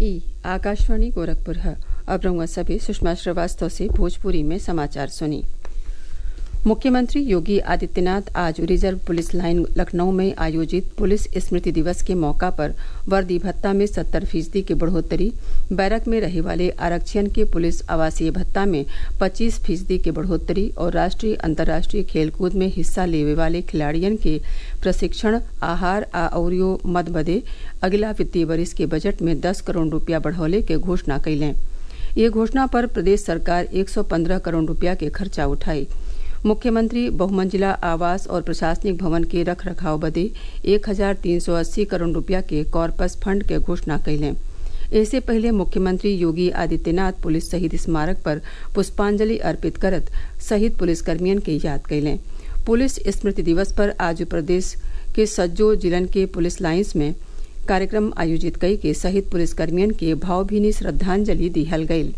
ई आकाशवाणी गोरखपुर है अब रहुआ सभी सुषमा श्रीवास्तव से भोजपुरी में समाचार सुनी मुख्यमंत्री योगी आदित्यनाथ आज रिजर्व पुलिस लाइन लखनऊ में आयोजित पुलिस स्मृति दिवस के मौका पर वर्दी भत्ता में सत्तर फीसदी की बढ़ोतरी बैरक में रहे वाले आरक्षण के पुलिस आवासीय भत्ता में पच्चीस फीसदी की बढ़ोतरी और राष्ट्रीय अंतर्राष्ट्रीय खेलकूद में हिस्सा लेवे वाले खिलाड़ियन के प्रशिक्षण आहार आ अउरियो मद बदे अगला वित्तीय वर्ष के बजट में दस करोड़ रूपया बढ़ौले के घोषणा कैलें ये घोषणा पर प्रदेश सरकार 115 करोड़ रूपया के खर्चा उठाई मुख्यमंत्री बहुमंजिला आवास और प्रशासनिक भवन के रख रखाव बदे एक हजार तीन सौ अस्सी करोड़ रूपया के कॉर्पस फंड के घोषणा कैलें इससे पहले मुख्यमंत्री योगी आदित्यनाथ पुलिस शहीद स्मारक पर पुष्पांजलि अर्पित करत शहीद पुलिसकर्मियन के याद कैलें पुलिस स्मृति दिवस पर आज प्रदेश के सज्जो जिलन के पुलिस लाइन्स में कार्यक्रम आयोजित कई के शहीद पुलिसकर्मियन के भावभीनी श्रद्धांजलि दिहल गयी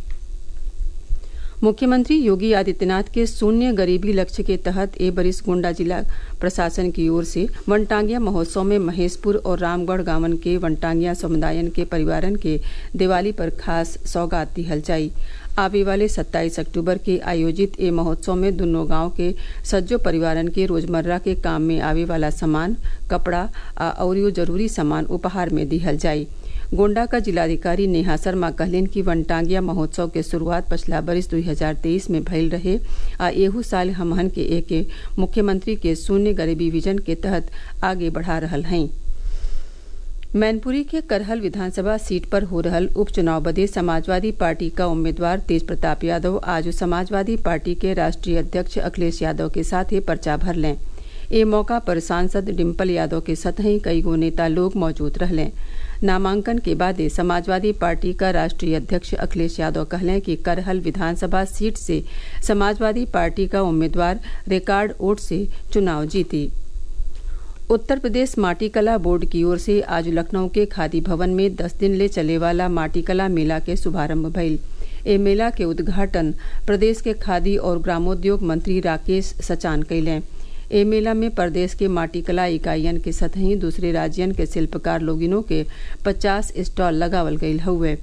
मुख्यमंत्री योगी आदित्यनाथ के शून्य गरीबी लक्ष्य के तहत ए बरिस गोंडा जिला प्रशासन की ओर से वनटांगिया महोत्सव में महेशपुर और रामगढ़ गांवन के वनटांगिया समुदायन के परिवारन के दिवाली पर खास सौगात दिहल जाई आवे वाले 27 अक्टूबर के आयोजित ए महोत्सव में दोनों गांव के सज्जो परिवारन के रोजमर्रा के काम में आवे वाला सामान कपड़ा आ अउरियो जरूरी सामान उपहार में दिहल जाई गोंडा का जिलाधिकारी नेहा शर्मा कहलिन कि वनटांगिया महोत्सव के शुरुआत पछला बरिस 2023 में भइल रहे आ एहू साल हमहन के एके मुख्यमंत्री के शून्य गरीबी विजन के तहत आगे बढ़ा रहल हई मैनपुरी के करहल विधानसभा सीट पर हो रहल उपचुनाव बदे समाजवादी पार्टी का उम्मीदवार तेज प्रताप यादव आज समाजवादी पार्टी के राष्ट्रीय अध्यक्ष अखिलेश यादव के साथ ही पर्चा भर लें ए मौका पर सांसद डिम्पल यादव के सतही कई गो नेता लोग मौजूद रहलें नामांकन के बाद समाजवादी पार्टी का राष्ट्रीय अध्यक्ष अखिलेश यादव कहलें कि करहल विधानसभा सीट से समाजवादी पार्टी का उम्मीदवार रिकॉर्ड वोट से चुनाव जीती उत्तर प्रदेश माटी कला बोर्ड की ओर से आज लखनऊ के खादी भवन में दस दिन ले चले वाला माटी कला मेला के शुभारंभ भइल ए मेला के उद्घाटन प्रदेश के खादी और ग्रामोद्योग मंत्री राकेश सचान कैलें ए मेला में प्रदेश के माटी कला इकाइयन के सतही दूसरे राज्यन के शिल्पकार लोगिनों के 50 स्टॉल लगावल गयल हुए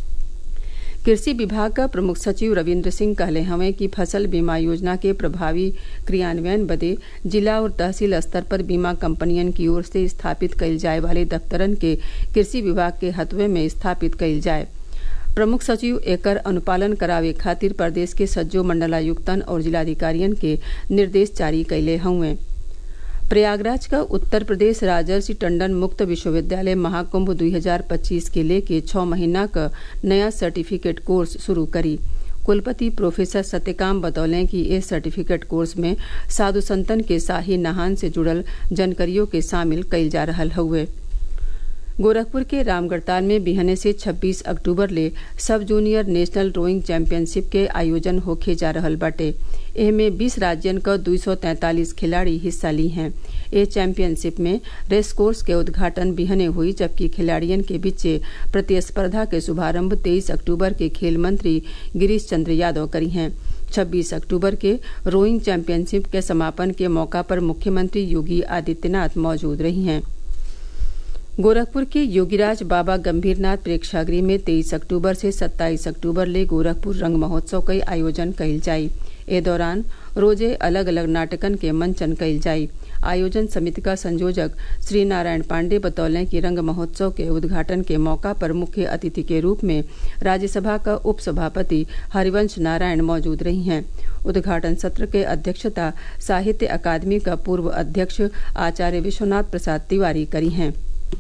कृषि विभाग का प्रमुख सचिव रविन्द्र सिंह कहले हवे कि फसल बीमा योजना के प्रभावी क्रियान्वयन बदे जिला और तहसील स्तर पर बीमा कंपनियन की ओर से स्थापित कयल जाए वाले दफ्तरन के कृषि विभाग के हथवे में स्थापित कयल जाए प्रमुख सचिव एकर अनुपालन करावे खातिर प्रदेश के सज्जो मंडलायुक्तन और जिलाधिकारियन के निर्देश जारी कैले हुए प्रयागराज का उत्तर प्रदेश राजर्षि टंडन मुक्त विश्वविद्यालय महाकुंभ 2025 के लेके छह महीना का नया सर्टिफिकेट कोर्स शुरू करी कुलपति प्रोफेसर सत्यकाम बतौलें कि इस सर्टिफिकेट कोर्स में साधु संतन के शाही नहान से जुड़ल जानकारियों के शामिल कईल जा रहा हुए गोरखपुर के रामगढ़ताल में बिहने से 26 अक्टूबर ले सब जूनियर नेशनल रोइंग चैंपियनशिप के आयोजन होखे जा रहल बाटे एहमे 20 राज्यन क 243 खिलाड़ी हिस्सा ली हैं ए चैंपियनशिप में रेस कोर्स के उद्घाटन बिहने हुई जबकि खिलाड़ियन के बीचे प्रतिस्पर्धा के शुभारंभ 23 अक्टूबर के खेल मंत्री गिरीश चंद्र यादव करी हैं 26 अक्टूबर के रोइंग चैंपियनशिप के समापन के मौका पर मुख्यमंत्री योगी आदित्यनाथ मौजूद रही हैं गोरखपुर के योगीराज बाबा गंभीरनाथ प्रेक्षागृह में 23 अक्टूबर से 27 अक्टूबर ले गोरखपुर रंग महोत्सव के आयोजन कइल जाई ए दौरान रोजे अलग अलग नाटकन के मंचन कइल जाई आयोजन समिति का संयोजक श्री नारायण पांडे बतौलें कि रंग महोत्सव के उद्घाटन के मौका पर मुख्य अतिथि के रूप में राज्यसभा का उप सभापति हरिवंश नारायण मौजूद रही हैं उद्घाटन सत्र के अध्यक्षता साहित्य अकादमी का पूर्व अध्यक्ष आचार्य विश्वनाथ प्रसाद तिवारी करी हैं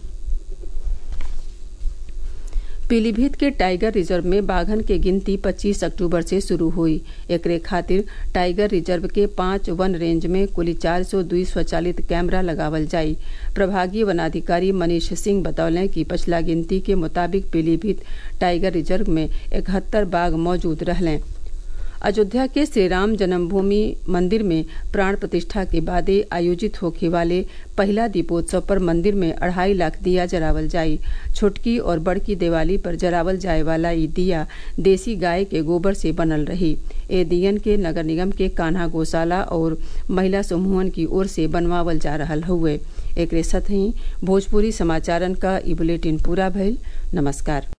पीलीभीत के टाइगर रिजर्व में बाघन के गिनती 25 अक्टूबर से शुरू हुई एकरे खातिर टाइगर रिजर्व के पांच वन रेंज में कुल चार सौ दुई स्वचालित कैमरा लगावल जाई प्रभागीय वनाधिकारी मनीष सिंह बतौलें कि पछला गिनती के मुताबिक पीलीभीत टाइगर रिजर्व में इकहत्तर बाघ मौजूद रहलें अयोध्या के श्रीराम जन्मभूमि मंदिर में प्राण प्रतिष्ठा के बाद आयोजित होखे वाले पहला दीपोत्सव पर मंदिर में अढ़ाई लाख दिया जरावल जाई छोटकी और बड़की दिवाली पर जरावल जाए वाला ये दिया देसी गाय के गोबर से बनल रही ए दियन के नगर निगम के कान्हा गौशाला और महिला समूहन की ओर से बनवावल जा रहा हुए एक साथ ही भोजपुरी समाचारन का ई बुलेटिन पूरा भइल नमस्कार